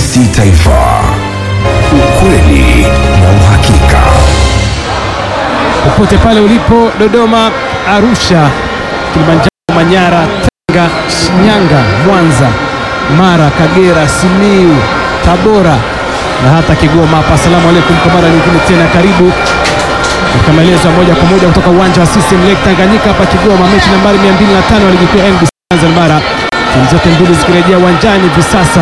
TBC Taifa, ukweli na uhakika. popote pale ulipo, Dodoma, Arusha, Kilimanjaro, Manyara, Tanga, Shinyanga, Mwanza, Mara, Kagera, Simiu, Tabora na hata Kigoma hapa. Asalamu alaikum kwa mara nyingine tena, karibu katika maelezo ya moja kwa moja kutoka uwanja wa CCM Lake Tanganyika hapa Kigoma, mechi nambari 205 wa ligi kuu ya NBC Tanzania Bara, timu zote mbili zikirejea uwanjani hivi sasa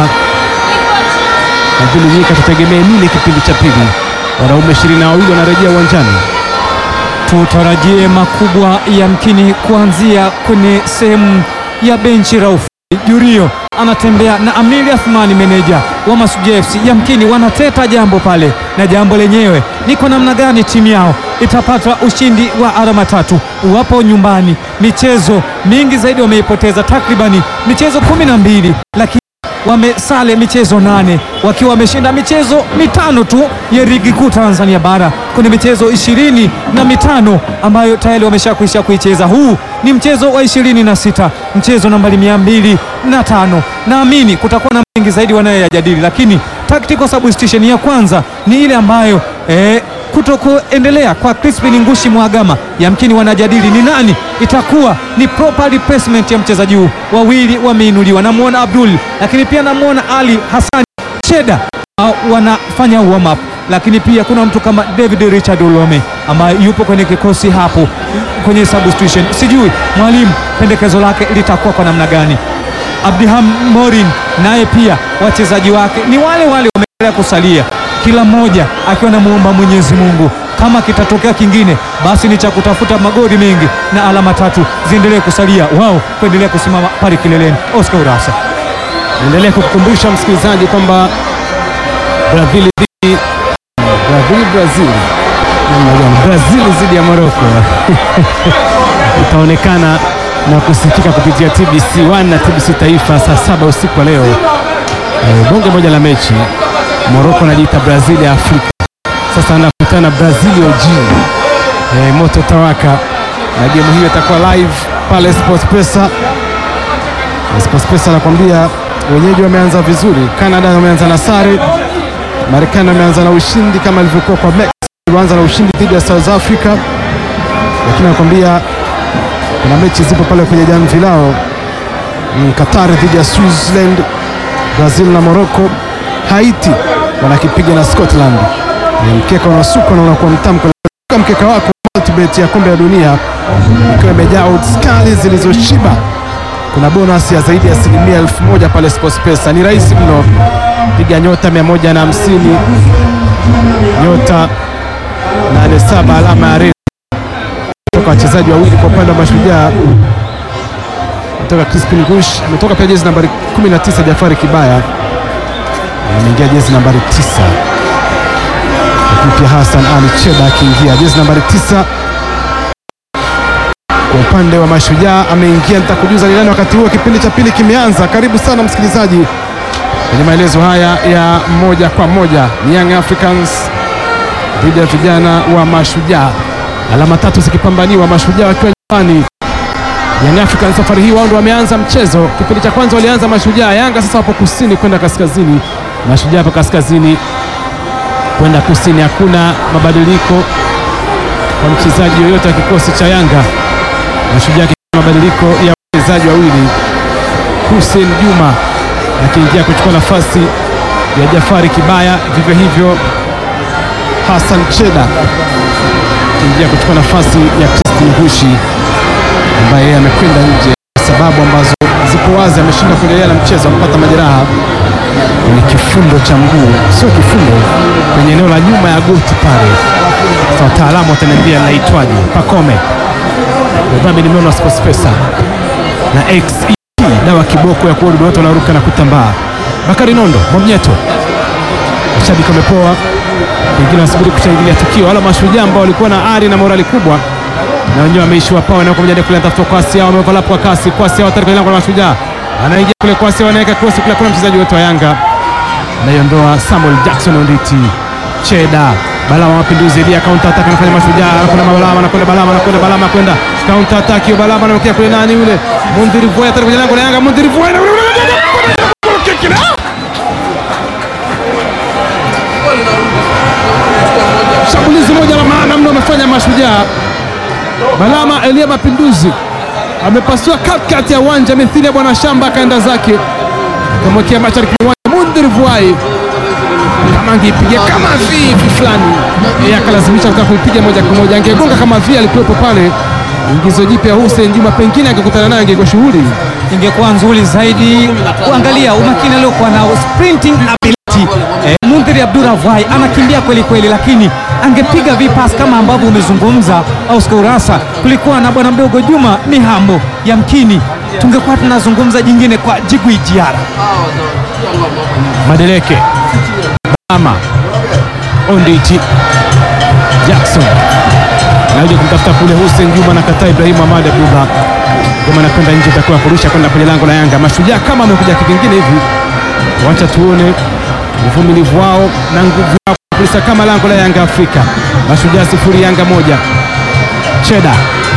na vile nyika, tutegemee nini kipindi cha pili? Wanaume ishirini na wawili wanarejea uwanjani. Tutarajie makubwa yamkini kuanzia kwenye sehemu ya benchi. Rauf Jurio anatembea na Amili Athmani, meneja wa Masuja FC. Yamkini wanateta jambo pale, na jambo lenyewe ni kwa namna gani timu yao itapata ushindi wa alama tatu. Wapo nyumbani, michezo mingi zaidi wameipoteza, takribani michezo kumi na mbili lakini wamesale michezo nane wakiwa wameshinda michezo mitano tu ya ligi kuu Tanzania bara kwenye michezo ishirini na mitano ambayo tayari wameshakwisha kuicheza. Huu ni mchezo wa ishirini na sita mchezo nambari mia mbili na tano. Naamini kutakuwa na mengi zaidi wanayoyajadili, lakini tactical substitution ya kwanza ni ile ambayo eh, kutokuendelea kwa Crispin Ngushi Mwagama, yamkini wanajadili ni nani itakuwa ni proper replacement ya mchezaji huu. Wawili wameinuliwa, namwona Abdul, lakini pia namwona Ali Hassan Cheda uh, wanafanya warm up, lakini pia kuna mtu kama David Richard Olome ambaye yupo kwenye kikosi hapo kwenye substitution. Sijui mwalimu pendekezo lake litakuwa kwa namna gani. Abdiham Morin naye pia wachezaji wake ni wale wale wameendelea kusalia, kila mmoja akiwa namuomba Mwenyezi Mungu kama kitatokea kingine basi ni cha kutafuta magoli mengi na alama tatu ziendelee kusalia wao kuendelea kusimama pale kileleni. Oscar Urasa. Endelea kukukumbusha msikilizaji kwamba Brazil dhidi Brazil Brazil namna gani? Brazil dhidi ya Morocco itaonekana na kusikika kupitia TBC 1 na TBC Taifa saa saba usiku wa leo. Eh, bonge moja la mechi, Morocco anajiita Brazil ya Afrika. Sasa anakutana Brazil OG. Eh, moto tawaka, na gemu hiyo itakuwa live pale Sports Pesa. Sports Pesa anakwambia wenyeji wameanza vizuri. Canada wameanza na sare, Marekani wameanza na ushindi kama ilivyokuwa kwa Mexico, walianza na ushindi dhidi ya South Africa, lakini anakwambia kuna mechi zipo pale kwenye jamvi lao mm, Qatar dhidi ya Switzerland, Brazil na Morocco, Haiti wanakipiga na Scotland. Ni mkeka unasukwa na unakuwa mtamu kwa mkeka wako multibet ya kombe la dunia ikiwa imejaa odds kali zilizoshiba kuna bonus ya zaidi ya asilimia elfu moja pale SportPesa. Ni rahisi mno, piga nyota 150 nyota 87 alama ya reli kutoka wachezaji wawili kwa upande wa Mashujaa, kutoka Crispin Ngush ametoka pia jezi nambari 19 Jafari Kibaya ameingia jezi nambari 9, lakini pia Hassan Ali Cheda akiingia jezi nambari 9 kwa upande wa Mashujaa ameingia. Nitakujuza ni nani wakati huo kipindi cha pili kimeanza. Karibu sana msikilizaji kwenye maelezo haya ya moja kwa moja. Ni Young Africans dhidi ya vijana wa Mashujaa, alama tatu zikipambaniwa, Mashujaa wakiwa nyumbani. Young Africans safari hii wao ndio wameanza mchezo. Kipindi cha kwanza walianza Mashujaa, Yanga sasa wapo kusini kwenda kaskazini, Mashujaa hapo kaskazini kwenda kusini. Hakuna mabadiliko kwa mchezaji yoyote wa kikosi cha Yanga. Mashujaa mabadiliko ya wachezaji wawili, Hussein Juma akiingia kuchukua nafasi ya Jafari Kibaya, vivyo hivyo Hassan Cheda akiingia kuchukua nafasi ya Christine Hushi ambaye yeye amekwenda nje kwa sababu ambazo zipo wazi, ameshindwa kuendelea na mchezo, amepata majeraha kwenye kifundo cha mguu, sio kifundo, kwenye eneo la nyuma ya goti pale. Sasa wataalamu wataniambia linaitwaje. Pakome Dhambi nimeona Sports Pesa na XE dawa kiboko ya kuua wote wanaruka na kutambaa. Bakari Nondo Mwamnyeto, mashabiki wamepoa, wengine wanasubiri kushangilia tukio. Wala Mashujaa ambao walikuwa na ari na morali kubwa, na wenyewe wameishiwa pawa na kuja kule tafuta kwasi yao, wameoverlap kwa kasi, kwasi yao tayari kwa Mashujaa, anaingia kule kwasi, wanaweka cross kule, kuna mchezaji wetu wa Yanga anaiondoa Samuel Jackson Onditi Cheda Balama Mapinduzi dia counter attack anafanya Mashujaa, kuna Balama anakwenda Balama anakwenda Balama kwenda counter attack hiyo, Balama anaokea kule nani yule Mundhiri Voya tayari kwenye lango la Yanga, Mundhiri Voya Shuti moja la maana mno amefanya Mashujaa. Balama Elia Mapinduzi amepasua katikati ya uwanja mithili ya bwana shamba, akaenda zake akamwekea mashariki mwa uwanja Mundhir Vuai kama angeipiga kama vivi fulani, yeye akalazimisha kutaka kuipiga moja kwa moja. Angegonga kama vile alikuwepo pale, ingizo jipya Hussein Juma, pengine angekutana naye angekuwa shughuli. ingekuwa nzuri zaidi. Kuangalia umakini aliokuwa nao, sprinting ability. Eh, Mundhiri Abdurahwai anakimbia kweli kweli, lakini angepiga vipas kama ambavyo umezungumza Oscar Urasa. Kulikuwa na bwana mdogo Juma Mihambo, yamkini tungekuwa tunazungumza jingine kwa Jigwi Jiara. Madeleke Bama Onditi Jackson naja kumtafuta kule Hussein Juma na kataa Ibrahim Ahmad Abdullah kama anakwenda nje, itakuwa kurusha kwenda kwenye lango la Yanga. Mashujaa kama amekuja kivingine hivi, wacha tuone uvumilivu wao na nguvu yao kulisa kama lango la Yanga Afrika. Mashujaa sifuri Yanga moja. Cheda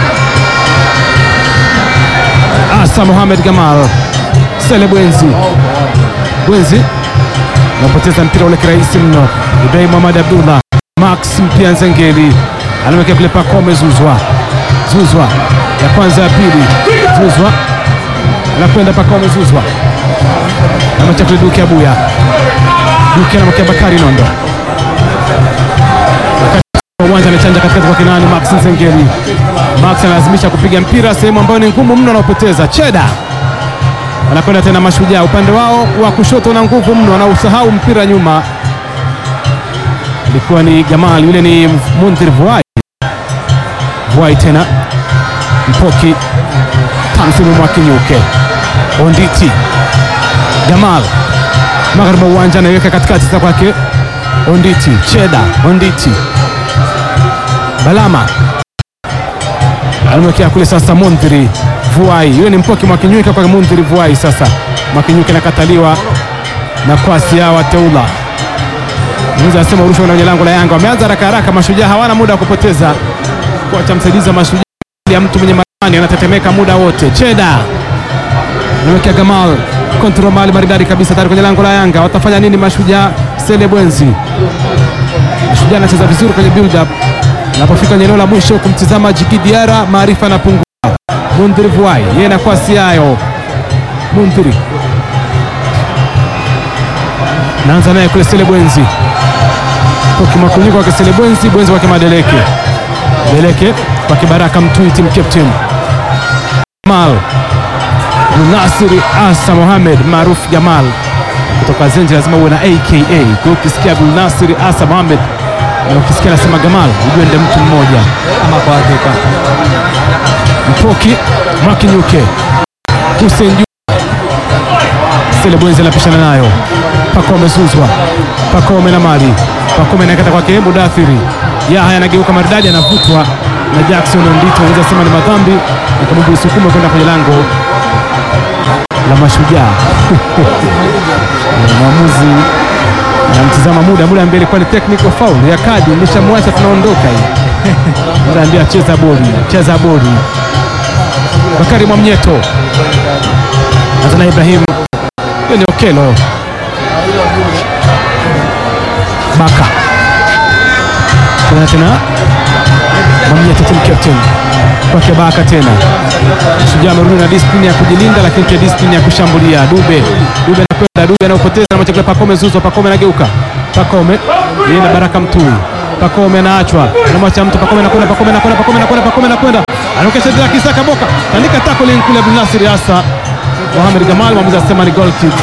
Asa Mohamed Gamal Sele Bwenzi Bwenzi anapoteza mpira ule kirahisi mno. Ibrahim Ahmad Abdullah, Max Mpia Nzengeli anawekea kule Pakome Zuzwa, Zuzwa ya kwanza ya pili, Zuzwa anakwenda Pakome Zuzwa amacha kule Duke Abuya, Duke anamwekea Bakari Nondo Wakati uwanja anachanja katikati kwa Kinani Max Nzengeli, Max analazimisha kupiga mpira sehemu ambayo ni ngumu mno, anaopoteza Cheda wanakwenda tena Mashujaa upande wao wa kushoto na nguvu mno, wanausahau mpira nyuma. Ilikuwa ni Gamal, yule ni Mundhir Vuai. Vuai tena Mpoki Tamsimu Mwakinyuke Onditi Gamal magharibi mwa uwanja anaiweka katikati sasa kwake Onditi Cheda Onditi Balama anamwekea kule sasa Mundhiri Vuai, yule ni Mpoki Mwakinyuke kwa Mundhiri Vuai. Sasa Mwakinyuke nakataliwa na kwasi ya wateula Mwenza anasema urusha kwenye lango la Yanga. Wameanza haraka haraka, Mashujaa hawana muda wa kupoteza. Kocha msaidizi wa Mashujaa ya mtu mwenye maani anatetemeka muda wote. Cheda anawekea Gamal kontrol mali maridadi kabisa, tayari kwenye lango la Yanga. Watafanya nini Mashujaa? Sele Bwenzi, Mashujaa anacheza vizuri kwenye build up, anapofika kwenye eneo la mwisho kumtizama Jiki Diara, maarifa anapungua. Mundhiri Vuai yeye na kwasi yayo Mundhiri naanza naye kule Sele Bwenzi Pokimakunyiko wake Sele Bwenzi, Bwenzi wake Madeleke, Deleke kwa Kibaraka Mtui, team captain Jamal Nasiri Asa Mohamed maarufu Jamal kutoka Zenji, lazima uwe na aka. Kwa hiyo ukisikia Abdul Nasiri Asa Mohamed na ukisikia nasema Gamal, ujue ndio mtu mmoja. Ama kwa hakika Mpoki Mwakinyuke, Hussein Juma, Sele Bwenzi anapishana nayo, Pakome Zuzwa, Pakome na Mali, Pakome anakata kwake Mudathiri, Yahya anageuka maridadi, anavutwa na Jackson Ondito, unaweza sema ni madhambi, akamwambia usukume kwenda kwenye lango la Mashujaa. Mwamuzi anamtizama muda, muda ambie ilikuwa ni technical foul ya kadi, nishamwacha tunaondoka hii muda ambie acheza boli, cheza boli Bakari Mwamnyeto Azana Ibrahim, hiyo ni Okelo Baka tena tena Mwamnyeto team captain kwake Baka tena. Shujaa amerudi na disiplini ya kujilinda, lakini pia disiplini ya kushambulia. Dube Dube anakwenda Dube anaopoteza na machakula Pakome Zuzo, Pakome anageuka, Pakome yeye na Baraka Mtui, Pakome anaachwa, anamwacha mtu, Pakome anakwenda, Pakome anakwenda, Pakome anakwenda, Pakome anakwenda, anaokesha tena Kisaka Boka, tandika tackling kule Abdul Nasir Asa Mohamed Gamal, mwamuzi asema ni goal kick.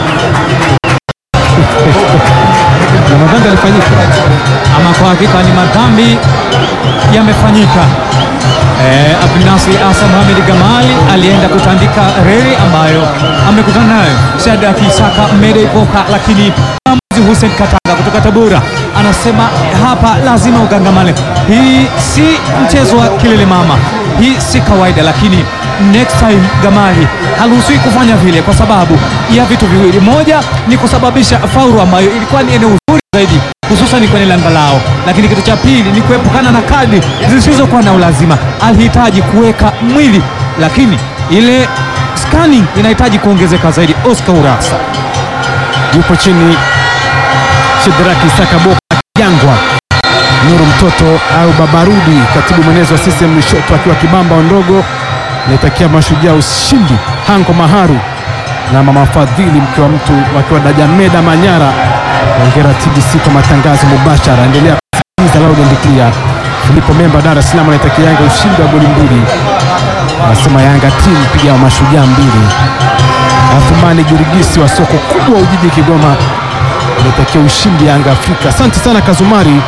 na madhambi alifanyika ama kwa hakika ni madhambi yamefanyika. Eh, Abdulnasir Asa Mohamed Gamali alienda kutandika reli ambayo amekutana nayo Shadrack Isaka Mede Ipoka, lakini mwamuzi Hussein Katanga kutoka Tabora anasema hapa lazima ugangamane. Hii si mchezo wa kilele mama, hii si kawaida, lakini next time Gamali haruhusiwi kufanya vile kwa sababu ya vitu viwili. Moja ni kusababisha faulu ambayo ilikuwa ni eneo zuri zaidi hususan kwenye lango lao, lakini kitu cha pili ni kuepukana na kadi zisizokuwa na ulazima. Alihitaji kuweka mwili, lakini ile scanning inahitaji kuongezeka zaidi. Oscar Urasa yupo chini Shadrack Isaka Boka Jangwa Nuru Mtoto au Babarudi, katibu mwenezi wa CCM Lushoto, akiwa Kibamba Ondogo, naitakia Mashujaa ushindi. Hanko Maharu na mama Fadhili, mke wa mtu, wakiwa Dajameda Manyara. Hongera TBC kwa matangazo mubashara, endelea kusikiliza Loud and Clear. Filipo Memba, Dar es Salaam, anaitakia Yanga ushindi wa goli mbili, anasema Yanga timu piga wa Mashujaa mbili. Athumani Girigisi wa soko kubwa Ujiji Kigoma anatakia ushindi Yanga Afrika. Asante sana Kazumari,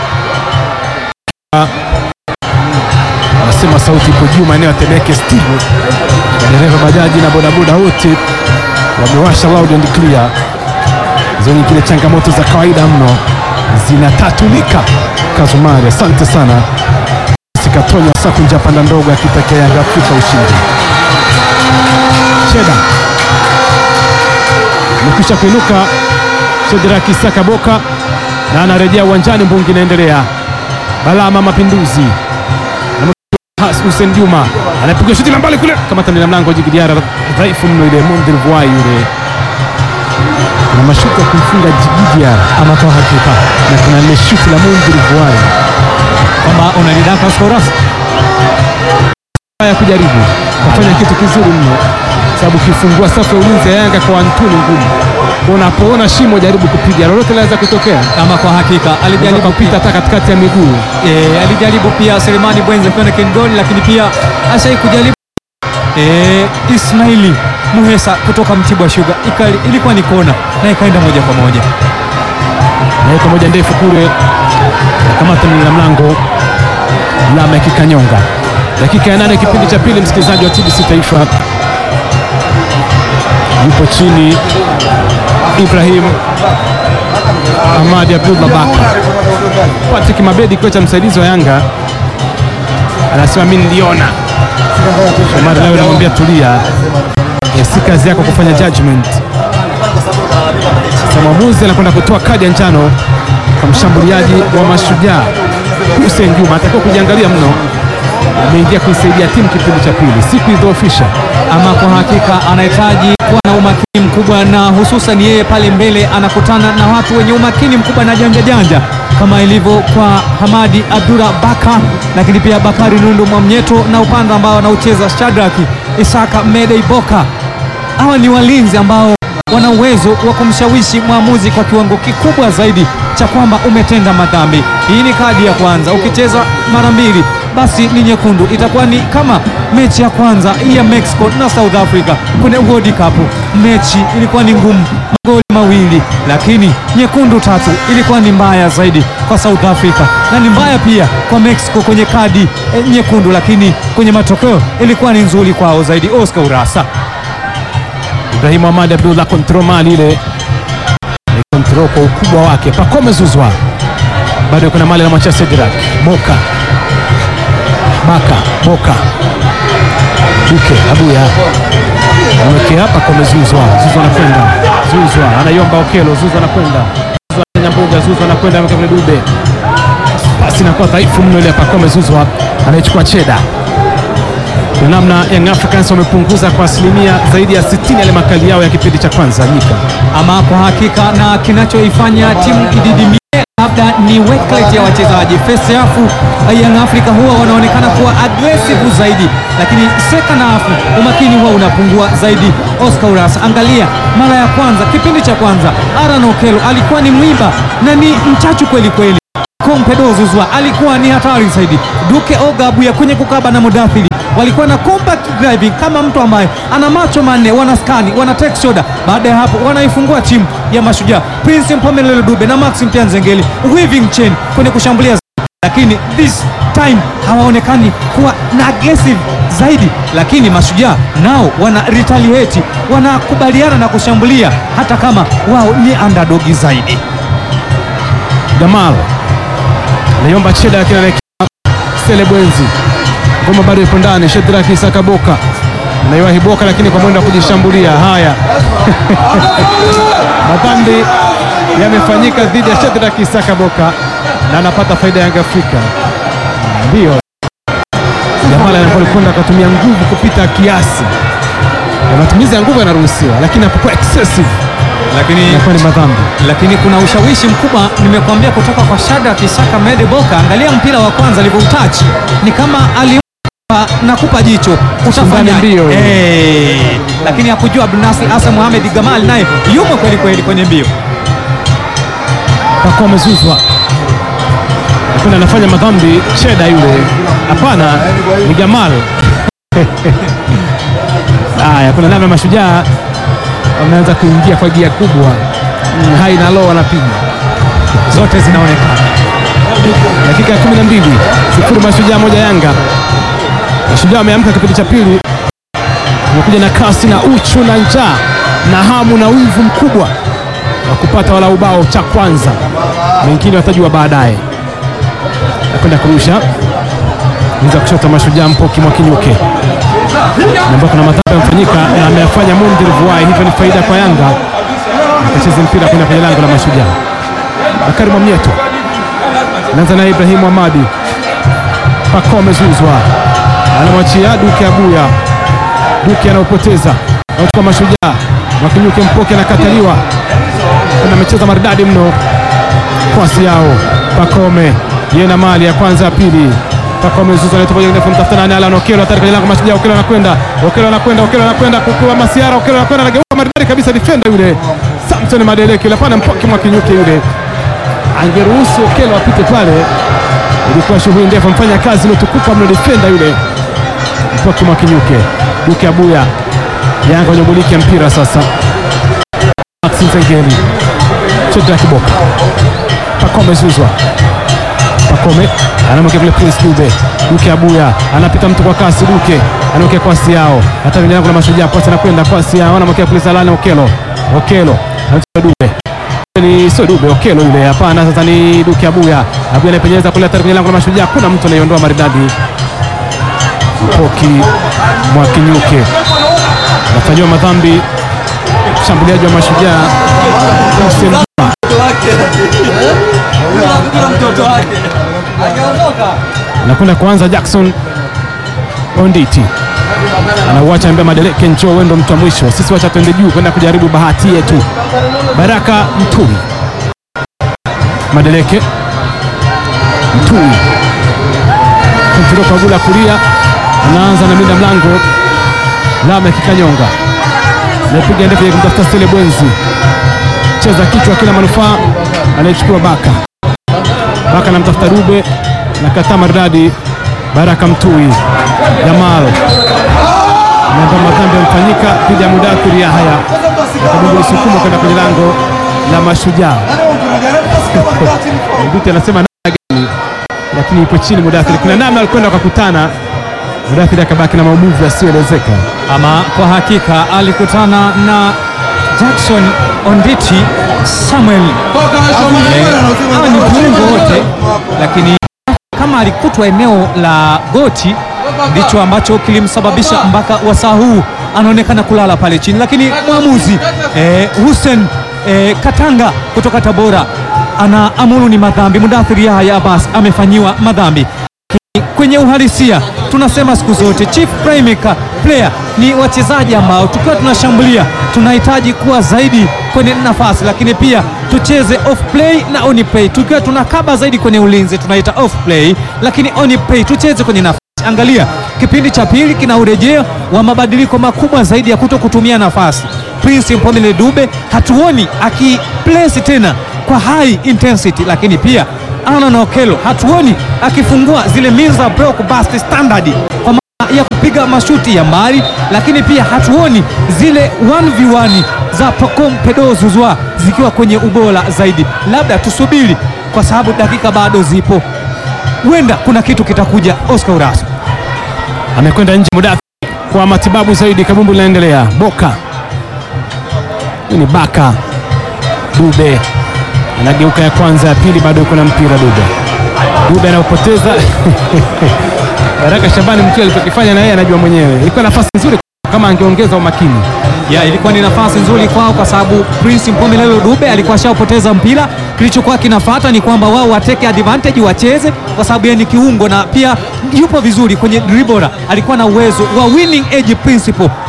anasema sauti ipo juu maeneo ya Temeke Steve. Dereva bajaji na bodaboda wote wamewasha loud and clear. Hizo nyingine changamoto za kawaida mno zinatatulika. Kazumari, asante sana. Sikatonya Sakunja panda ndogo akitakia Yanga Afrika ushindi. Cheda amekwisha kuinuka Shedraki Saka Boka na anarejea uwanjani. Mbungi inaendelea. Balama Mapinduzi Has Hussein Juma anapiga shuti la mbali kule, kama tani la mlango Djigui Diarra, dhaifu mno ile Mondri Vuai yule, na mashuti ya kumfunga Djigui Diarra, Ama kwa hakika na kuna ile shuti la Mondri Vuai kwamba unalidaka Skoras ya kujaribu kufanya kitu kizuri mno, sababu ukifungua safu ya ulinzi ya Yanga kwa Antuni ngumu, unapoona shimo jaribu kupiga, lolote linaweza kutokea. ama kwa hakika Jaribu alijaribu kupita hata katikati ya miguu e, alijaribu pia Selemani Bwenze kwenda Kengoni, lakini pia ashai kujaribu e, Ismaili Muhesa kutoka Mtibwa Sugar Ikali, ilikuwa ni kona na ikaenda moja kwa moja. naweka moja ndefu kule, kamata la mlango Lama ya Kikanyonga. Dakika ya nane kipindi cha pili, msikilizaji wa TBC Taifa, yupo chini Ibrahim Ahmadi Abdullah Baka. Patrick Mabedi, kocha msaidizi wa Yanga, anasema mimi niliona. Omar leo anamwambia tulia, eh, si kazi yako kufanya judgment. Sasa mwamuzi anakwenda kutoa kadi ya njano kwa mshambuliaji wa Mashujaa Hussein Juma, atakiwa kujiangalia mno. Ameingia kuisaidia timu kipindi cha pili, si kuidhoofisha. Ama kwa hakika anahitaji kuwa na umakini mkubwa, na hususan yeye pale mbele anakutana na watu wenye umakini mkubwa na janja janja, kama ilivyo kwa Hamadi Abdura Baka, lakini pia Bakari Nundu Mwamnyeto na upande ambao anaucheza Shadraki Isaka Medei Boka. Hawa ni walinzi ambao wana uwezo wa kumshawishi mwamuzi kwa kiwango kikubwa zaidi cha kwamba umetenda madhambi. Hii ni kadi ya kwanza, ukicheza mara mbili basi ni nyekundu. Itakuwa ni kama mechi ya kwanza ya Mexico na South Africa kwenye World Cup. Mechi ilikuwa ni ngumu, magoli mawili, lakini nyekundu tatu ilikuwa ni mbaya zaidi kwa South Africa na ni mbaya pia kwa Mexico kwenye kadi eh, nyekundu, lakini kwenye matokeo ilikuwa ni nzuri kwao zaidi. Oscar Urasa Ibrahim Ahmad Abdullah kontrol mali ile ni kontrol kwa ukubwa wake. Pakome Zuzwa bado kuna mali na mwacha Cedric Boka Baka Boka Duke Abuya amewekea Pakome Zuzwa Zuzwa anakwenda Zuzwa anaiomba Okelo Zuzwa anakwenda Zuzwa Nyambuga Zuzwa anakwenda ameweka kule Dube basi inakuwa dhaifu mno ile ya Pakome Zuzwa anaichukua Cheda kwa namna Young Africans wamepunguza kwa asilimia zaidi ya 60 yale makali yao ya kipindi cha kwanza nyika. ama kwa hakika, na kinachoifanya timu ididimie labda ni work rate ya wachezaji. First half Young Africa huwa wanaonekana kuwa aggressive zaidi, lakini second half umakini huwa unapungua zaidi. Oscar Uras, angalia mara ya kwanza, kipindi cha kwanza, Aaron Okello alikuwa ni mwiba na ni mchachu kweli kweli. Kompedo Zuzwa alikuwa ni hatari zaidi. Duke Ogabuya kwenye kukaba na Mudathiri walikuwa na compact driving kama mtu ambaye ana macho manne, wana skani, wana take shoulder. Baada ya hapo wanaifungua timu ya Mashujaa, Prince Mpomelelo Dube na Maxim Nzengeli weaving chain kwenye kushambulia zaidi. lakini this time hawaonekani kuwa na aggressive zaidi, lakini Mashujaa nao wana retaliate, wanakubaliana na kushambulia hata kama wao ni underdog zaidi. Gamal naiomba Cheda lakini anaekea Sele Bwenzi, ngoma bado ipo ndani. Shedraki Isaka Boka anaiwahi Boka, lakini kwa mwendo wa kujishambulia. Haya, madhambi yamefanyika dhidi ya Shedraki Isaka Boka na anapata faida ya Yanga Afrika. Ndio Gamal anapokwenda akatumia nguvu kupita kiasi, na matumizi ya nguvu yanaruhusiwa, lakini hapokuwa excessive lakini inakuwa ni madhambi. lakini kuna ushawishi mkubwa nimekuambia kutoka kwa Shadrack Kisaka Mede Boka. Angalia mpira wa kwanza alivyoutouch, ni kama alimpa nakupa jicho utafanya Shindani mbio. eh, lakini hakujua Abdulnasir Asa Mohamed Gamal naye yumo kweli kweli kwenye mbio. Pako amezuzwa lakini anafanya madhambi Cheda yule. Hapana, ni Gamal. Haya, kuna namna mashujaa wameanza kuingia kwa gia kubwa. Mm, hai na low wanapiga Zote zinaonekana dakika ya 12 sifuri mashujaa moja Yanga. Mashujaa wameamka kipindi cha pili, wamekuja na kasi na uchu na njaa na hamu na wivu mkubwa wa kupata wala ubao cha kwanza, mengine watajua baadaye. Nakwenda kurusha niza kushoto mashujaa Mpoki Mwakinyuke ambao kuna madhambi yamefanyika na ameyafanya Mundir Vuai, hivyo ni faida kwa Yanga. Akacheza mpira kwenda kwenye lango la mashujaa. Bakari Mwamnyeto anaanza na Ibrahimu Hamadi, Pako amezuzwa, anamwachia Duke Abuya. Duke anaopoteza anachukua mashujaa, Mwakinyuke Mpoke anakataliwa, na amecheza maridadi mno kwasi yao. Pakome yeye na mali ya kwanza ya pili Pakome Zuzu anaitupa juu ndefu, mtafuta nani? Alan Okelo hatari kwenye lango mashujaa. Okelo anakwenda, Okelo anakwenda, Okelo anakwenda kukua Masiara, Okelo anakwenda, anageuka maridadi kabisa, defender yule Samson Madeleke yule, hapana, Mpoke Mwakinyuke yule angeruhusu Okelo apite pale, ilikuwa shughuli ndefu, mfanya kazi iliyotukuka mno, defender yule Mpoki Mwakinyuke. Duke Abuya, Yanga wanyobuliki ya mpira sasa. Maxi Nzengeli, chota ya kiboka, Pakome zuzwa, Pakome anamwekea kule Prince Dube. Duke Abuya anapita mtu kwa kasi, Duke anamwekea kwasi yao, hata vijana kuna mashujaa, pasi anakwenda kwasi yao, anamwekea Prince Alani Okelo, Okelo anacheza Dube ni sio Dube Okelo yule, hapana. Sasa ni Duke Abuya, Abuya anapenyeza kule hatari kwenye lango la mashujaa, kuna mtu anaiondoa maridadi. Mpoki Mwakinyuke anafanyiwa madhambi, mshambuliaji wa mashujaa Hussein Juma. anakwenda kuanza Jackson Onditi anauacha mbea Madeleke, njoo wewe ndo mtu wa mwisho, sisi wacha twende juu kwenda kujaribu bahati yetu. Baraka Mtui, Madeleke Mtui kumtiro kwa gula kulia, anaanza na mida mlango Lame Kikanyonga anapiga ndefu ya kumtafuta Stele Bwenzi, cheza kichwa kila manufaa, anayechukua Baka Baka anamtafuta Dube na kataa maridadi. Baraka Mtui Jamal namba madhambi yamefanyika dhidi ya Mudathiri Yahya, akabidi isukumwa kwenda kwenye lango la Mashujaa. Mduti anasema namna gani, lakini ipo chini Mudathiri. Kuna namna alikwenda wakakutana, Mudathiri akabaki na maumivu yasiyoelezeka. Ama kwa hakika alikutana na Jackson Onditi Samuel. Eh, Hawa ni viungo wote, lakini kama alikutwa eneo la goti ndicho ambacho kilimsababisha mpaka wasaa huu anaonekana kulala pale chini, lakini mwamuzi eh, Hussein eh, Katanga kutoka Tabora ana amuru ni madhambi. Mudathiri Yahya Abbas amefanyiwa madhambi kwenye uhalisia tunasema siku zote chief playmaker player ni wachezaji ambao tukiwa tunashambulia tunahitaji kuwa zaidi kwenye nafasi, lakini pia tucheze off play na on play. Tukiwa tunakaba zaidi kwenye ulinzi tunaita off play, lakini on play tucheze kwenye nafasi. Angalia kipindi cha pili kina urejeo wa mabadiliko makubwa zaidi ya kuto kutumia nafasi. Prince Mpomele Dube hatuoni akiplace tena kwa high intensity, lakini pia Alan Okello hatuoni akifungua zile means za block bust standard kwa maana ya kupiga mashuti ya mbali, lakini pia hatuoni zile 1v1 za Pacome Pedro Zouzoua zikiwa kwenye ubora zaidi. Labda tusubiri kwa sababu dakika bado zipo, huenda kuna kitu kitakuja. Oscar Uraso amekwenda nje Mudathiri kwa matibabu zaidi. Kabumbu linaendelea. Boka hii ni Baka Dube anageuka ya kwanza, ya pili, bado yuko na mpira Dube. Dube anaopoteza Baraka Shabani mtu alichokifanya na yeye anajua mwenyewe, ilikuwa nafasi nzuri kama angeongeza umakini. ya ilikuwa ni nafasi nzuri kwao kwa sababu Prince Mpomelelo Dube alikuwa ashapoteza mpira. Kilichokuwa kinafuata ni kwamba wao wateke advantage, wacheze, kwa sababu yeye ni kiungo na pia yupo vizuri kwenye dribble, alikuwa na uwezo wa winning edge principle, kwa maana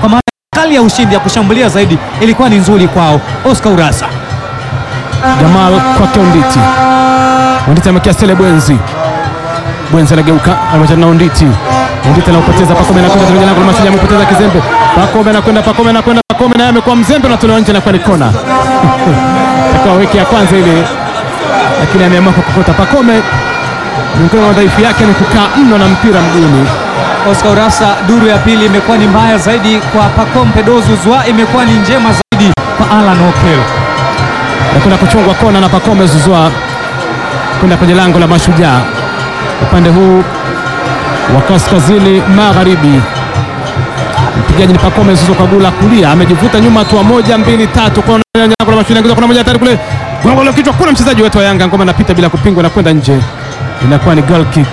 hali ya ushindi ya kushambulia zaidi ilikuwa ni nzuri kwao. Oscar Urasa Jamal kwake Onditi. Onditi amekia Sele Bwenzi. Bwenzi anageuka anamachana na Onditi. Onditi anaupoteza Pakome anakwenda kwenye lango la Mashujaa amepoteza kizembe. Pakome anakwenda Pakome anakwenda Pakome naye amekuwa mzembe na tolewa nje na kwa ni kona. Akawa weki ya kwanza ile lakini ameamua kukokota Pakome. Miongoni mwa madhaifu yake ni kukaa mno na mpira mguuni. Oscar Urasa, duru ya pili imekuwa ni mbaya zaidi kwa Pacome Pedozu Zwa, imekuwa ni njema zaidi kwa Alan Okel. Nakwenda kuchungwa kona na Pakome Zuzwa kwenda kwenye lango la Mashujaa upande huu wa kaskazini magharibi. Mpigaji ni Pakome Zuzwa kwa gula kulia, amejivuta nyuma hatua moja mbili tatu, kona ya lango la Mashujaa, ingiza kuna moja hatari kule, gongo la kichwa, kuna mchezaji wetu wa Yanga, ngoma anapita bila kupingwa na kwenda nje, inakuwa ni goal kick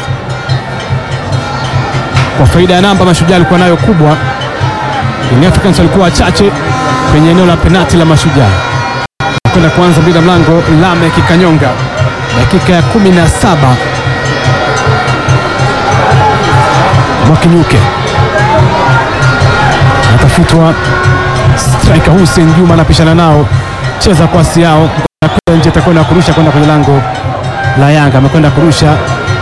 kwa faida ya namba Mashujaa alikuwa nayo kubwa. Young Africans walikuwa wachache kwenye eneo la penati la Mashujaa kwenda kuanza bila mlango Lamek Kanyonga, dakika ya kumi na saba. Mwakinyuke anatafutwa, striker Hussein Juma anapishana nao, cheza kwasi yao Anakwenda nje, atakwenda kurusha kwenda kwenye lango la Yanga, amekwenda kurusha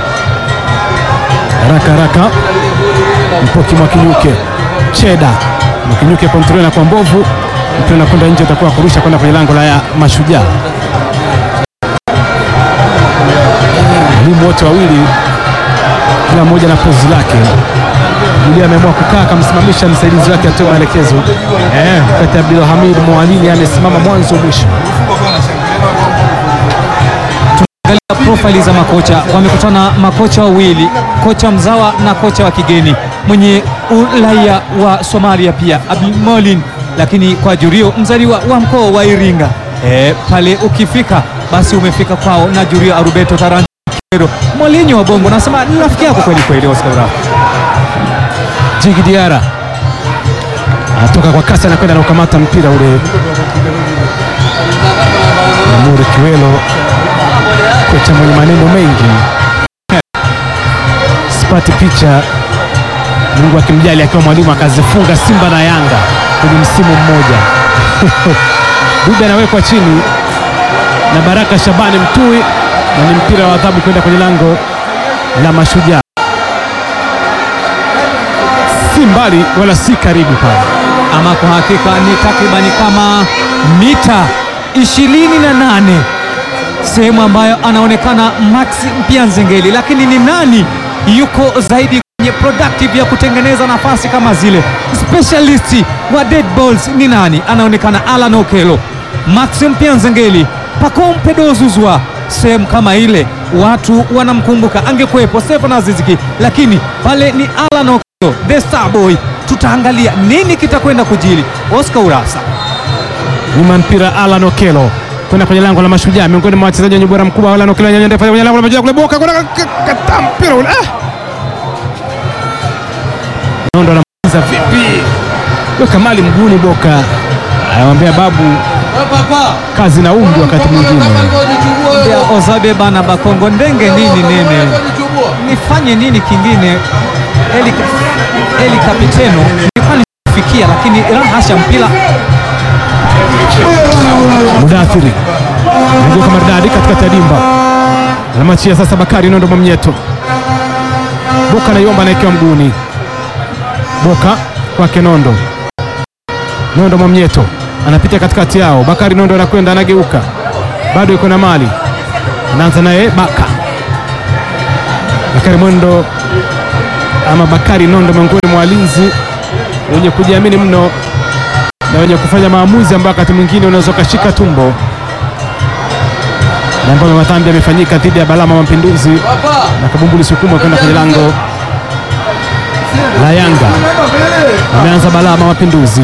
haraka haraka. Mpoki Mwakinyuke, Cheda Mwakinyuke kontrol na kwa mbovu mpira unakwenda nje, utakuwa kurusha kwenda kwenye lango la ya Mashujaa. Walimu wote wawili kila mmoja na pozi lake. Julia ameamua kukaa akamsimamisha msaidizi wake atoe maelekezo. Eh, wakati Abdulhamid Mwalini amesimama mwanzo mwisho. Angalia profile za makocha, wamekutana makocha wawili, kocha mzawa na kocha wa kigeni mwenye uraia wa Somalia pia Abdul Molin, lakini kwa Jurio mzaliwa wa mkoa wa Iringa. E, pale ukifika basi umefika kwao na Jurio Arubeto Tarantino Molinyo wa Bongo, nasema ni rafiki yako kweli kweli, Oscar Urasa. Jigi Diara anatoka kwa kasi, anakwenda na kukamata mpira ule. Namuri Kiwelo, kocha mwenye maneno mengi, sipati picha. Mungu akimjali akiwa mwalimu akazifunga Simba na Yanga kwenye msimu mmoja. Dube anawekwa chini na Baraka Shabani Mtui, na ni mpira wa adhabu kwenda kwenye lango la Mashujaa si mbali wala si karibu pale. Ama kwa hakika ni takribani kama mita 28 sehemu ambayo anaonekana Max Mpianzengeli, lakini ni nani yuko zaidi kwenye productive ya kutengeneza nafasi kama zile? Specialist wa dead balls ni nani? Anaonekana Alan Okelo, Max Mpianzengeli, Pacome Pedozuzwa. Sehemu kama ile watu wanamkumbuka, angekuwepo Stefan Aziziki, lakini pale ni Alan Okelo, the star boy. Tutaangalia nini kitakwenda kujili. Oscar Urasa Nyuma mpira Alan Okelo kwenda kwenye lango la Mashujaa, miongoni mwa wachezaji wenye ubora mkubwa. Alan Okelo nyanya ndefu kwenye lango la Mashujaa kule, boka kuna kata mpira ule, ah, nondo anamaliza vipi? Weka mali mguuni, Boka anamwambia babu, kazi na umri wakati mwingine. ya Ozabe bana Bakongo ndenge nini nene nifanye nini kingine? Eli, Eli Kapiteno nilikuwa nifikia, lakini rahasha mpira Mudathiri nageuka maridadi katikati ya dimba, anamwachia sasa Bakari Nondo Mwamnyeto. Boka anaiomba anaekewa mguuni, Boka kwake Nondo, Nondo Mwamnyeto anapita katikati yao, Bakari Nondo anakwenda anageuka, bado yuko na mali, anaanza naye Baka Bakari Mwendo ama Bakari Nondo, miongoni mwa walinzi wenye kujiamini mno na wenye kufanya maamuzi ambayo wakati mwingine unaweza ukashika tumbo, na ambayo madhambi yamefanyika dhidi ya Balama Mapinduzi na Kabumbuli Sukuma kwenda kwenye lango la Yanga. Ameanza Balama Mapinduzi,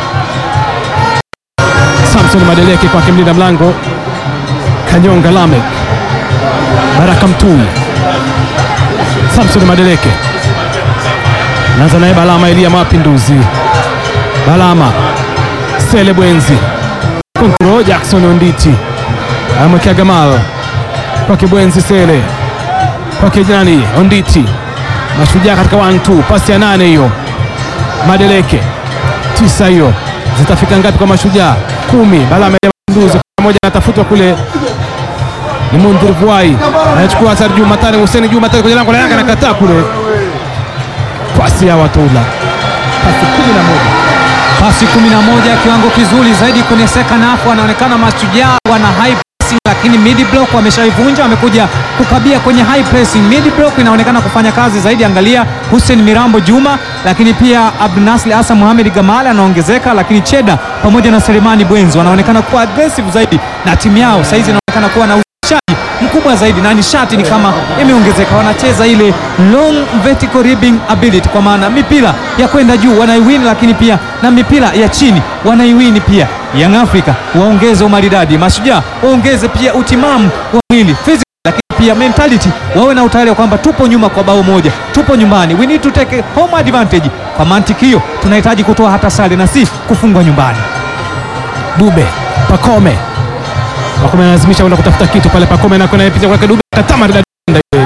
Samson Madeleke kwake mlinda mlango Kanyonga Lamek, Baraka Mtui, Samson Madeleke naanza naye Balama Elia Mapinduzi, Balama Sele Bwenzi kontro Jackson Onditi amwekea Gamal kwake Bwenzi Sele kwake Jani Onditi Mashujaa katika 1-2 pasi ya nane hiyo Madeleke tisa hiyo zitafika ngapi kwa Mashujaa? Kumi. Balama ya Mapinduzi moja anatafutwa kule ni Mundhir Vuai anachukua Asar Juma Tare, Hussein Juma Tare kwenye lango la Yanga anakataa kule, pasi ya Watoula, pasi kumi na moja pasi 11 kiwango kizuri zaidi kwenye second half. Wanaonekana Mashujaa wana high pressing, lakini mid block wameshaivunja, wamekuja kukabia kwenye high pressing. Mid block inaonekana kufanya kazi zaidi. Angalia Hussein Mirambo Juma, lakini pia Abdunasli Asa Mohamed Gamal anaongezeka, lakini Cheda pamoja na Selemani Bwenzi wanaonekana kuwa aggressive zaidi, na timu yao saizi inaonekana kuwa na uzalishaji mkubwa zaidi na nishati ni kama imeongezeka. Wanacheza ile long vertical ribbing ability, kwa maana mipira ya kwenda juu wanaiwini, lakini pia na mipira ya chini wanaiwini pia. Young Africa waongeze umaridadi, Mashujaa waongeze pia utimamu wa mwili physical, lakini pia mentality, wawe na utayari wa kwamba tupo nyuma kwa bao moja, tupo nyumbani, we need to take home advantage. Kwa mantiki hiyo tunahitaji kutoa hata sare na si kufungwa nyumbani. Dube Pakome Pakome analazimisha kwenda kutafuta kitu pale. Pakome anakwenda anapita kwake Dube kataa maridadi ile.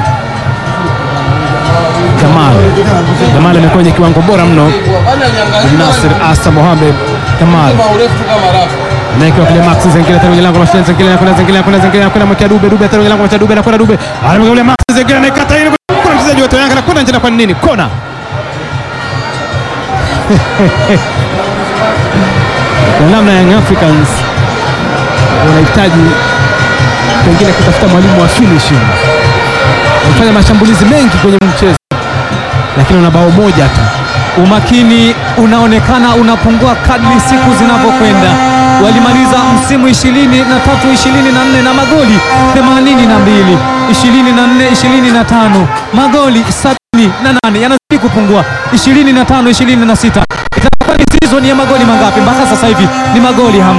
Jamal Jamal amekuwa kwenye kiwango bora mno. Nasir Asa Mohamed Jamal anaekewa kule Max Zengele tena kwenye lango la Shenzhen Zengele anakwenda Zengele anakwenda Zengele anakwenda mwekea Dube Dube tena kwenye lango la Dube anakwenda Dube anamwekea kule Max Zengele anaikata ile kuna mchezaji wa Yanga anakwenda nje na kwa nini kona kwa namna Young Africans wanahitaji pengine kutafuta mwalimu wa finishing. Wamefanya mashambulizi mengi kwenye mchezo, lakini wana bao moja tu. Umakini unaonekana unapungua kadri siku zinavyokwenda. Walimaliza msimu 23 24 na magoli 82, 24 25, magoli 78 yanazidi kupungua, 25 26. Itakuwa ni season ya magoli mangapi? Mpaka sasa hivi ni magoli 50.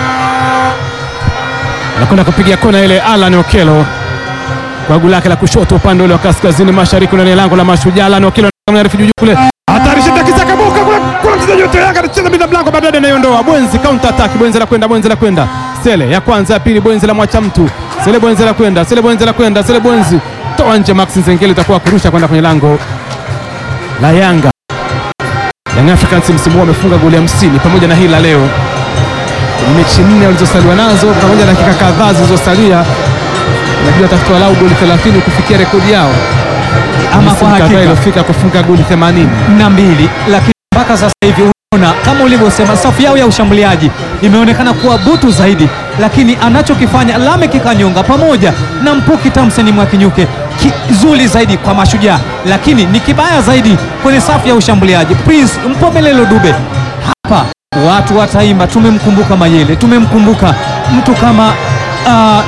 Anakwenda kupiga kona ile Alan Okelo kwa guu lake la kushoto upande ule wa kaskazini mashariki ndani ya lango la Mashujaa. Alan Okelo anaarifu juu kule, hatari shida kisaka boka kule, kuna mchezaji wote Yanga anacheza bila mlango, baadaye anaiondoa Bwenzi, counter attack, Bwenzi la kwenda, Bwenzi la kwenda, Sele ya kwanza, ya pili, Bwenzi la mwacha mtu, Sele Bwenzi la kwenda, Sele Bwenzi la kwenda, Sele Bwenzi toa nje, Max Nzengeli itakuwa kurusha kwenda kwenye lango la Yanga. Young Africans msimu huu wamefunga goli 50 pamoja na hili la leo kwenye mechi nne walizosaliwa nazo pamoja na dakika kadhaa zilizosalia, inabidi tafuta walau goli 30 kufikia rekodi yao Ama kwa Misimu kadhaa hakika iliyofika kufunga goli 80. na mbili, lakini mpaka sasa hivi unaona kama ulivyosema, safu yao ya ushambuliaji imeonekana kuwa butu zaidi, lakini anachokifanya Lamek Kanyonga pamoja na Mpuki Tamsen Mwakinyuke kizuri zaidi kwa Mashujaa, lakini ni kibaya zaidi kwenye safu ya ushambuliaji. Prince Mpomelelo Dube hapa watu wataimba, tumemkumbuka Mayele, tumemkumbuka mtu kama ah,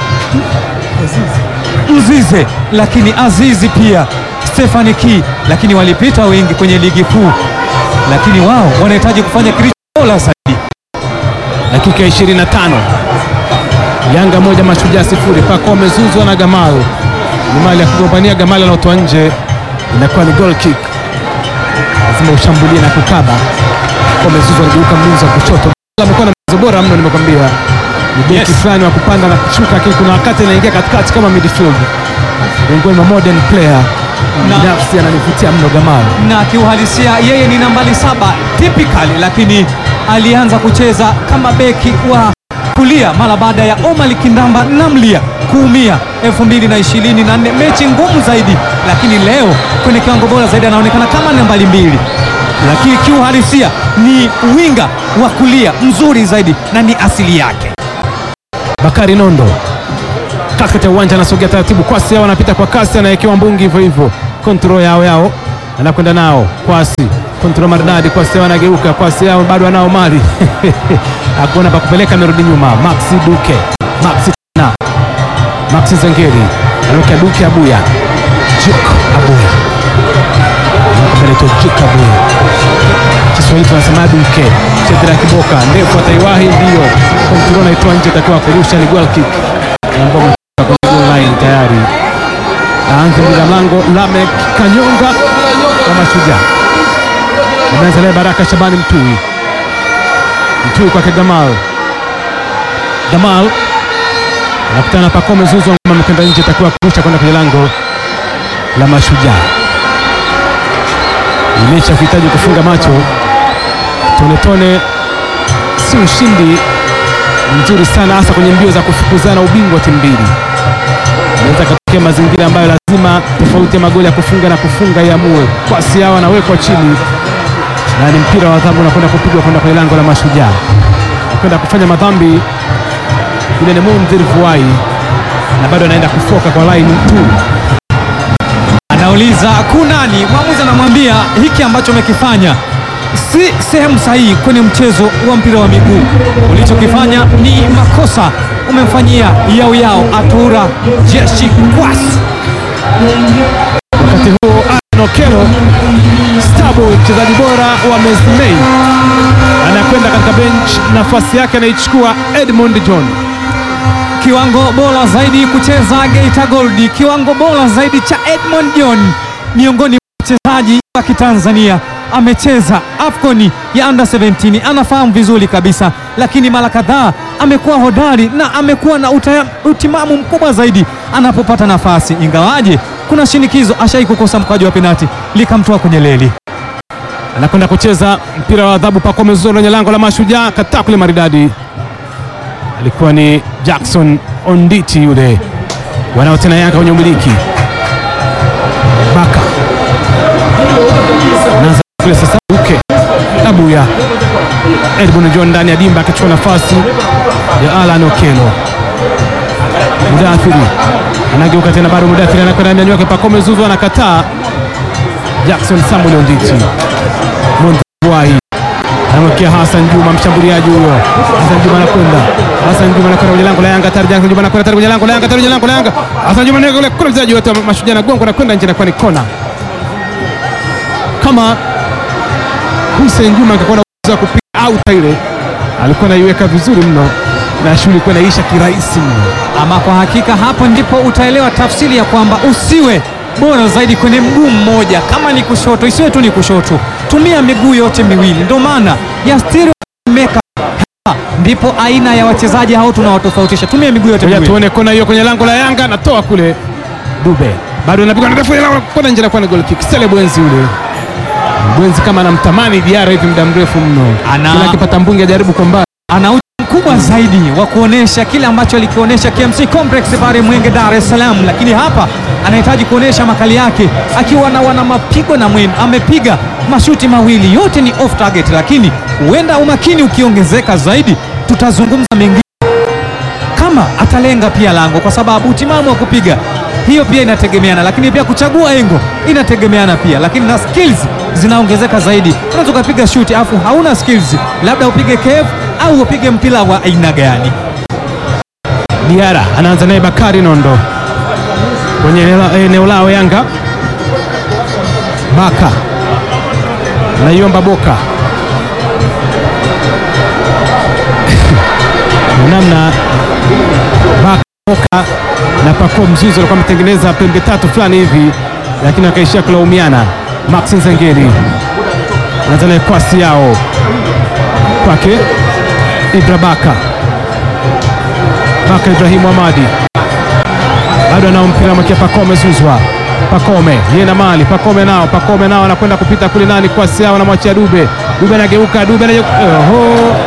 Mzize lakini Azizi pia Stefani Ki, lakini walipita wengi kwenye ligi kuu, lakini wao wanahitaji kufanya kilicho bora zaidi. Dakika ya 25 Yanga moja Mashujaa sifuri. Pako amezuzwa na Gamal, ni mali ya kugombania. Gamal anaotoa nje, inakuwa ni goal kick. Lazima ushambulie na kukaba. Pako amezuzwa, aligeuka mlinzi wa kushoto. Amekuwa na mchezo bora mno, nimekwambia ni beki Yes. fulani wa kupanda na kushuka, lakini kuna wakati anaingia katikati kama midfield, miongoni mwa modern player Na- binafsi ananivutia mno Gamal. na kiuhalisia yeye ni nambari saba typical, lakini alianza kucheza kama beki wa kulia mara baada ya Omar Kindamba Namlia kuumia 2024 mechi ngumu zaidi, lakini leo kwenye kiwango bora zaidi anaonekana kama nambari mbili, lakini kiuhalisia ni winga wa kulia mzuri zaidi na ni asili yake. Bakari Nondo katikati ya uwanja anasogea taratibu, kwasi yao anapita kwa kasi, anawekewa mbungi hivyo hivyo, kontrol yao yao anakwenda nao kwasi, kontrol maridadi, kwasi yao anageuka, kwasi yao bado anao mali akuona pa kupeleka, amerudi nyuma. Maxi Duke, Maxi tena, Maxi Zengeri anawekea Duke Abuya, Juk Abuya anaitwa Juk Abuya Kiswahili tunasema Duke, Chedra Kiboka ndefu ataiwahi, ndio kontrol naitoa nje, takiwa kurusha ni goal kick ambao umetoka kwenye goal line tayari. Aanze bila mlango Lamek Kanyonga wa Mashujaa, ameanza naye Baraka Shabani Mtui, Mtui kwake Gamal, Gamal anakutana na Pacome Zuzu, ngoma amekwenda nje, takiwa kurusha kwenda kwenye lango la Mashujaa. Mechi ya kuhitaji kufunga macho tone tone si ushindi mzuri sana, hasa kwenye mbio za kufukuzana ubingwa timu mbili. Inaweza katokea mazingira ambayo lazima tofauti ya magoli ya kufunga na kufunga iamue. Kwasi yao anawekwa chini na ni mpira wa adhabu unakwenda kupigwa kwenda kwenye lango la Mashujaa, kwenda kufanya madhambi yule ni Mundhir Vuai, na bado anaenda kufoka kwa line tu. Anauliza kunani, mwamuzi anamwambia hiki ambacho umekifanya si sehemu sahihi kwenye mchezo wa mpira wa miguu. Ulichokifanya ni makosa, umemfanyia yao yao Atura Jeshi Kwas. Wakati huo Alan Okello Stabo, mchezaji bora wa Mesnei, anakwenda katika bench, nafasi yake anaichukua Edmund John. Kiwango bora zaidi kucheza Geita Gold, kiwango bora zaidi cha Edmond John, miongoni mwa wachezaji wa Kitanzania. Amecheza AFCON ya under 17, anafahamu vizuri kabisa, lakini mara kadhaa amekuwa hodari na amekuwa na utaya, utimamu mkubwa zaidi anapopata nafasi, ingawaje kuna shinikizo, ashai kukosa mkwaju wa penati likamtoa kwenye leli. anakwenda kucheza mpira wa adhabu. Pacome Zouzoua kwenye lango la Mashujaa, kataa kule maridadi, alikuwa ni Jackson Onditi yule. Wanao tena Yanga kwenye umiliki, Baka anaanza kule sasa, uke Abuya Edmund John ndani ya dimba akichukua nafasi ya Alan Okello. Mudathiri anageuka tena, bado Mudathiri anakwenda ndani yake, Pacome Zouzoua anakataa Jackson Samuel Onditi Mondwai anamwekea Hassan Juma, mshambuliaji huyo. Hassan Juma anakwenda, Hassan Juma anakwenda kwenye lango la Yanga, tayari Hassan Juma anakwenda tayari kwenye lango la Yanga, tayari kwenye lango la Yanga. Hassan Juma ndio kule kule, mchezaji wote wa Mashujaa na gongo anakwenda nje, inakuwa ni kona. Kama Hussein Juma angekuwa na uwezo wa kupiga out ile, alikuwa anaiweka vizuri mno na shughuli ilikuwa inaisha kirahisi mno. Ama kwa hakika hapo ndipo utaelewa tafsiri ya kwamba usiwe bora zaidi kwenye mguu mmoja. Kama ni kushoto, isiwe tu ni kushoto, tumia miguu yote miwili. Ndio maana ya stereo maker. Hapa ndipo aina ya wachezaji hao tunawatofautisha, tumia miguu yote Ngoja miwili. tuone kona hiyo kwenye lango la Yanga, anatoa kule Dube, bado anapigwa na ndefu ile kona nje, inakuwa ni goal kick. Sele Bwenzi yule Bwenzi kama anamtamani Diarra hivi muda mrefu mno, Ana- kila akipata mbunge ajaribu kwa mbali. ana uchu mkubwa zaidi wa kuonesha kile ambacho alikionyesha KMC Complex pale Mwenge, Dar es Salaam, lakini hapa anahitaji kuonesha makali yake akiwa na wana mapigo na mwendo. Amepiga mashuti mawili, yote ni off target, lakini huenda umakini ukiongezeka zaidi, tutazungumza mengine kama atalenga pia lango, kwa sababu utimamu wa kupiga hiyo pia inategemeana, lakini pia kuchagua engo inategemeana pia, lakini na skills zinaongezeka zaidi. Unaweza ukapiga shuti afu hauna skills, labda upige kefu au upige mpira wa aina gani? Diarra anaanza naye Bakari Nondo kwenye eneo- eneo lao Yanga. Baka naiomba Boka namna Baka Boka na Pacome Mzizo alikuwa ametengeneza pembe tatu fulani hivi, lakini akaishia kulaumiana. Max Nzengeli anaanza naye kwasi yao kwake Ibra Baka Baka Ibrahimu Hamadi bado anao mpira mwakia Pacome Zuzwa. Pacome yeye na mali Pacome nao Pacome nao anakwenda kupita kule nani kwa siao, anamwachia Dube. Dube anageuka Dube anageuka oho,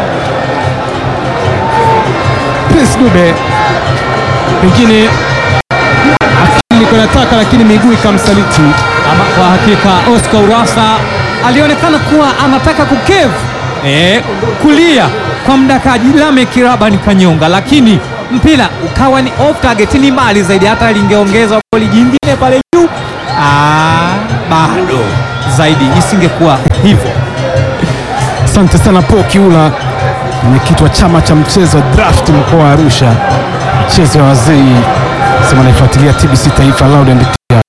Prince Dube pengine akili kwa nataka, lakini miguu ikamsaliti. Ama kwa hakika Oscar Urasa alionekana kuwa anataka kukevu eh, kulia kwa mdakaji Lame Kirabani Kanyonga, lakini mpira ukawa ni off target, ni mali zaidi. Hata lingeongeza goli jingine pale juu, ah, bado zaidi isingekuwa hivyo. Asante sana Po Kiula, mwenyekiti wa chama cha mchezo draft mkoa wa Arusha, mchezo wa wazee, sema naifuatilia TBC Taifa Loud and Clear.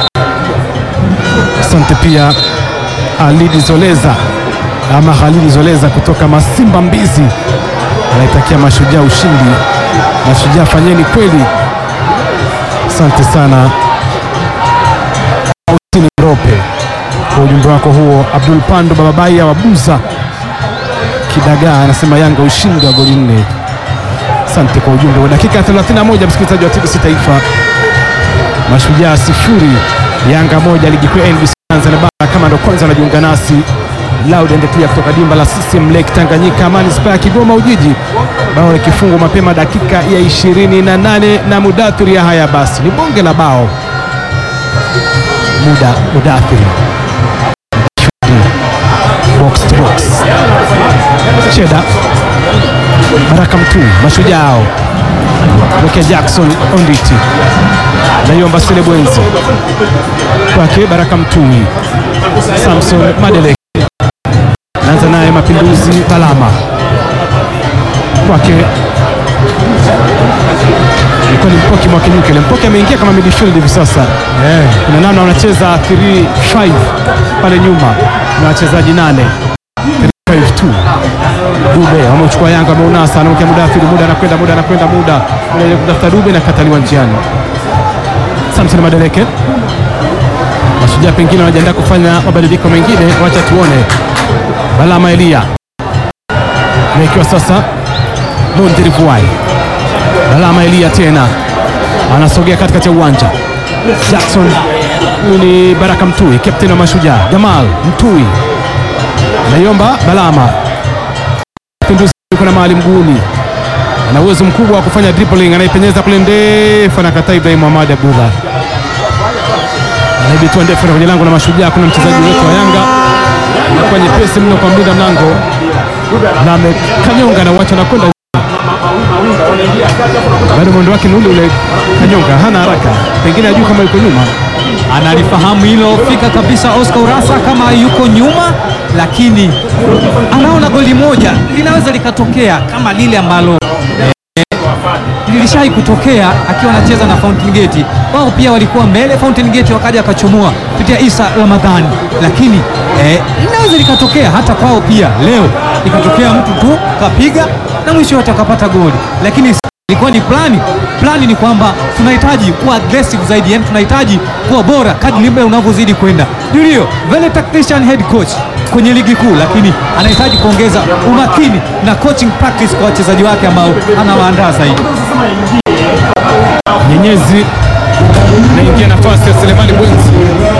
Asante pia Alidi Zoleza ama Halidi Zoleza kutoka Masimba Mbizi, anaitakia Mashujaa ushindi. Mashujaa fanyeni kweli, asante sana Austin Rope kwa ujumbe wako huo. Abdul Pando Bababaia wa Buza Kidagaa anasema Yanga ushindi wa goli nne. Asante kwa ujumbe wa dakika 31, msikilizaji wa TBC Taifa. Mashujaa sifuri Yanga moja, ligi kuu ya NBC Tanzania Bara. Kama ndo kwanza anajiunga nasi, loud and clear kutoka dimba la CCM Lake Tanganyika manispaa ya Kigoma Ujiji, bao likifungwa mapema dakika ya 28 na Mudathiri Yahya. Basi ni bonge la bao muda Mudathiri box to box Cheda Baraka Mtui Mashujao Wekea Jackson Onditi Nayomba Sile Bwenzi kwake Baraka Mtui Samson Madeleke naanza naye Mapinduzi Balama kwake ilikuwa ni Mpoki Mwakinyuke. Ile Mpoki ameingia kama midfield hivi sasa kuna namna wanacheza 3-5 pale nyuma na wachezaji nane 3-5-2 Dube wamechukua Yanga wameunasa, anaokea Mudathiri, muda anakwenda, muda anakwenda, muda Muda kutafuta Dube na kataliwa njiani. Samson Madeleke, Mashujaa pengine wanajiandaa kufanya mabadiliko mengine, wacha tuone. Balama Elia ikiwa sasa Mondiri Vuai, Balama Elia tena anasogea katikati ya uwanja. Jackson, huyu ni Baraka Mtui, kapteni wa Mashujaa. Jamal Mtui naiomba Balama Mapinduzi yuko na mahali mguuni, ana uwezo mkubwa wa kufanya dribbling, anaipenyeza kule ndefu, anakataa Ibrahim Ahmad Abdullah, anaibitua ndefu na kwenye lango la Mashujaa. Kuna mchezaji wetu wa Yanga anakuwa nyepesi mno kwa mlinda mlango na amekanyonga na wacha anakwenda bado mwendo wake ni ule ule. Kanyonga hana haraka, pengine ajui kama yuko nyuma. analifahamu hilo fika kabisa Oscar Urasa kama yuko nyuma, lakini anaona goli moja linaweza likatokea kama lile ambalo eh, lilishai kutokea akiwa anacheza na Fountain Gate. Wao pia walikuwa mbele, Fountain Gate wakaja wakachomoa kupitia Isa Ramadhani, lakini eh, linaweza likatokea hata kwao pia leo, ikatokea mtu tu kapiga na mwisho wote akapata goli, lakini ilikuwa ni plani. Plani ni kwamba tunahitaji kuwa aggressive zaidi, yani tunahitaji kuwa bora kadri muda unavyozidi kwenda. Julio vele tactician head coach kwenye ligi kuu, lakini anahitaji kuongeza umakini na coaching practice kwa wachezaji wake ambao anawaandaa zaidi. Nyenyezi naingia nafasi ya Selemani Bwenzi,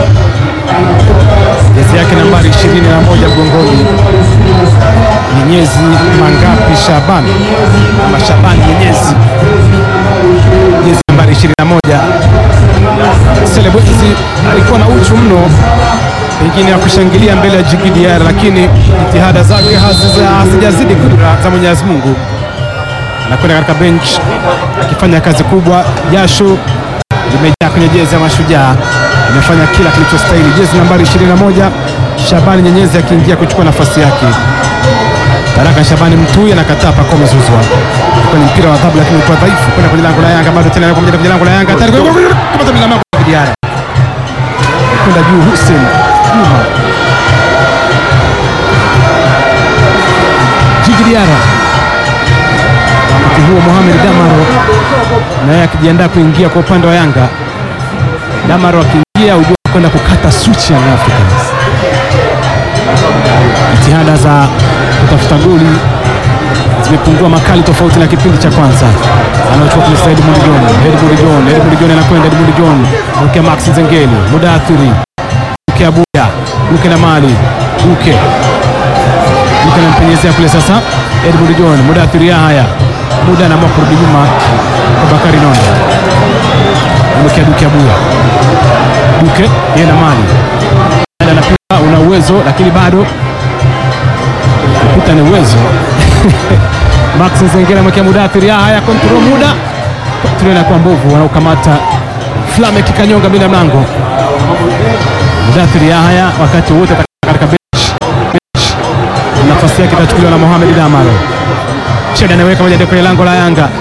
jezi yake nambari 21 mgongoni. Nyenyezi Mangapi Shaban ama Shaban Nyenyezi, jezi nambari 21. Sele Bwenzi alikuwa na uchu mno pengine ya kushangilia mbele ya Djigui Diarra, lakini jitihada zake haziza- hazijazidi kudra za Mwenyezi Mungu anakwenda katika bench akifanya kazi kubwa. Jasho limejaa kwenye jezi ya Mashujaa, imefanya kila kilichostahili. Jezi nambari 21 Shabani Nyenyezi akiingia kuchukua nafasi yake. Baraka Shabani Mtui anakataa Pacome Zouzoua. Ilikuwa ni mpira wa adhabu, lakini ulikuwa dhaifu kwenda kwenye lango la Yanga, bado tena kwa kwenye lango la Yanga, hatari kama mlama kwa Diara kwenda juu. Hussein Juma Djigui Diarra wakati huo Mohamed Damaro naye akijiandaa kuingia kwa upande wa Yanga. Damaro akiingia ujua kwenda kukata switch ya Young Africans. Jitihada za kutafuta goli zimepungua makali tofauti na kipindi cha kwanza. Anaochukua kule Said Mudijon, Edmund John, Edmund John anakwenda Edmund John, Duke Max Nzengeli, Mudathiri, Duke Abuya, Duke na Mali, Duke Duke anampenyezea kule sasa Edmund John, Mudathiri Yahya, muda anaamua kurudi nyuma kwa Bakari Nondo, amekea Duke Abuya, Duke yeye na Mali anapita, una uwezo lakini bado kupita ni uwezo Max Nzengeli amekea Mudathiri Yahya, kontrol muda kontrol inakuwa mbovu, wanaokamata Flame kikanyonga bila mlango. Mudathiri Yahya wakati wote katika bench nafasi yake itachukuliwa na Mohamed Damaro. Sheda anaweka moja kwenye lango la Yanga.